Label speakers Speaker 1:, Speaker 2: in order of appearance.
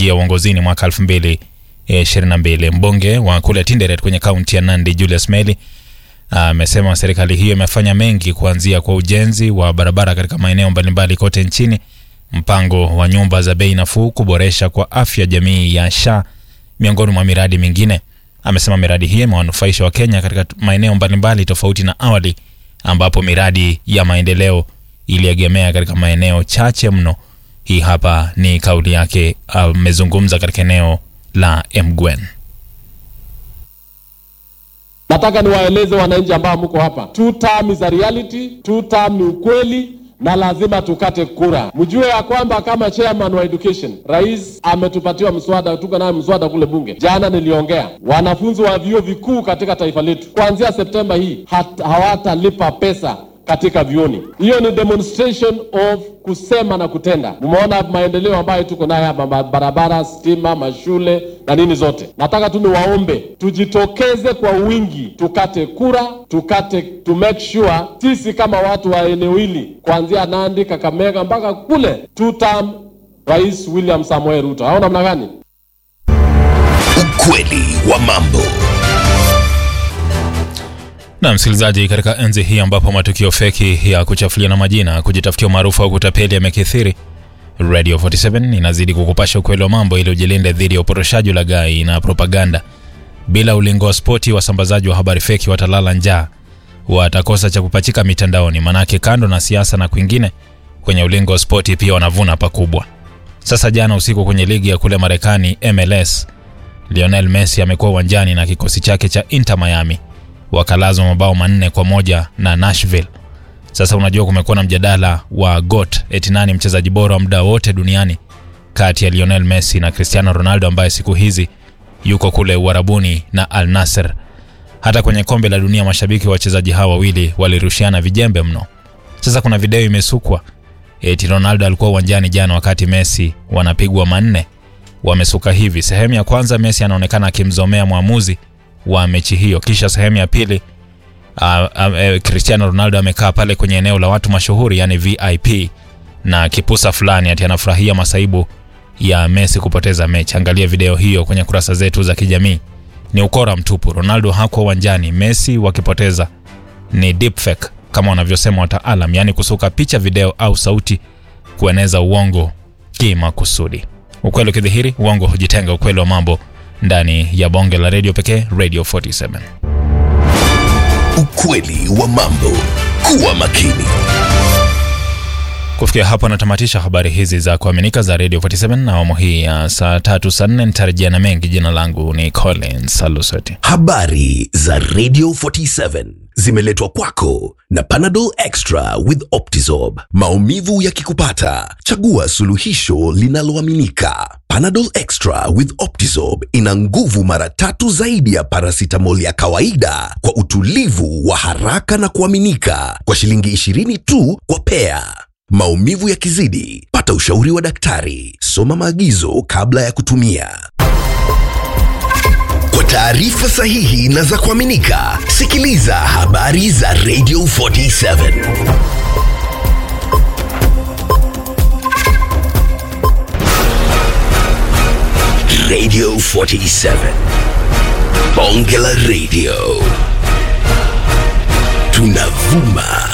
Speaker 1: alipoingia uongozini mwaka 2022. Mbunge wa kule Tinderet kwenye kaunti ya Nandi Julius Meli amesema serikali hiyo imefanya mengi kuanzia kwa ujenzi wa barabara katika maeneo mbalimbali kote nchini, mpango wa nyumba za bei nafuu, kuboresha kwa afya jamii ya SHA miongoni mwa miradi mingine. Amesema miradi hiyo imewanufaisha Wakenya katika maeneo mbalimbali tofauti na awali ambapo miradi ya maendeleo iliegemea katika maeneo chache mno. Hii hapa ni kauli yake, amezungumza katika eneo la Mgwen.
Speaker 2: Nataka niwaeleze wananchi ambao mko hapa, two term is a reality, two term ni ukweli na lazima tukate kura. Mjue ya kwamba kama chairman wa education, rais ametupatiwa mswada, tuko naye mswada kule bunge. Jana niliongea, wanafunzi wa vyuo vikuu katika taifa letu kuanzia Septemba hii hawatalipa pesa katika vyuoni. Hiyo ni demonstration of kusema na kutenda. Mmeona maendeleo ambayo tuko nayo hapa, barabara, stima, mashule na nini zote. Nataka tu niwaombe tujitokeze kwa wingi, tukate kura, tukate to make sure sisi kama watu wa eneo hili kuanzia Nandi, Kakamega mpaka kule two term Rais William Samoei Ruto. Au namna gani?
Speaker 3: Ukweli wa mambo.
Speaker 1: Na msikilizaji, katika enzi hii ambapo matukio feki ya kuchafuliana majina, kujitafutia umaarufu au kutapeli yamekithiri, Radio 47 inazidi kukupasha ukweli wa mambo ili ujilinde dhidi ya upotoshaji, ulaghai na propaganda. Bila ulingo wa spoti, wasambazaji wa habari feki watalala njaa, watakosa cha kupachika mitandaoni, manake kando na siasa na kwingine, kwenye ulingo wa spoti pia wanavuna pakubwa. Sasa jana usiku kwenye ligi ya kule Marekani MLS, Lionel Messi amekuwa uwanjani na kikosi chake cha Inter Miami wakalazwa mabao manne kwa moja na Nashville. Sasa unajua kumekuwa na mjadala wa GOAT, eti nani mchezaji bora wa muda wote duniani kati ya Lionel Messi na Cristiano Ronaldo ambaye siku hizi yuko kule Uarabuni na Al Nassr. Hata kwenye kombe la dunia mashabiki wa wachezaji hawa wawili walirushiana vijembe mno. Sasa kuna video imesukwa eti Ronaldo alikuwa uwanjani jana wakati Messi wanapigwa manne. Wamesuka hivi: sehemu ya kwanza Messi anaonekana akimzomea mwamuzi wa mechi hiyo, kisha sehemu ya pili uh, uh, Cristiano Ronaldo amekaa pale kwenye eneo la watu mashuhuri, yani VIP na kipusa fulani, ati anafurahia masaibu ya Messi kupoteza mechi. Angalia video hiyo kwenye kurasa zetu za kijamii. Ni ukora mtupu. Ronaldo hakuwa uwanjani, Messi wakipoteza ni deepfake kama wanavyosema wataalam, yani kusuka picha, video au sauti kueneza uongo kimakusudi. Ukweli ukidhihiri, uongo hujitenga. Ukweli wa mambo ndani ya bonge la redio pekee, Radio 47.
Speaker 3: Ukweli wa mambo. Kuwa makini.
Speaker 1: Kufikia hapo natamatisha habari hizi za kuaminika za Radio 47 na awamu hii ya saa tatu saa nne. Nitarejea na mengi. Jina langu ni Collins Salusoti.
Speaker 3: Habari za Radio 47 zimeletwa kwako na Panadol Extra with Optizorb. Maumivu yakikupata, chagua suluhisho linaloaminika. Panadol Extra with Optizorb ina nguvu mara tatu zaidi ya paracetamol ya kawaida kwa utulivu wa haraka na kuaminika kwa shilingi 20 tu kwa pea. Maumivu yakizidi, pata ushauri wa daktari. Soma maagizo kabla ya kutumia. Kwa taarifa sahihi na za kuaminika, sikiliza habari za Radio 47. Radio 47. Bonge la Radio. Tunavuma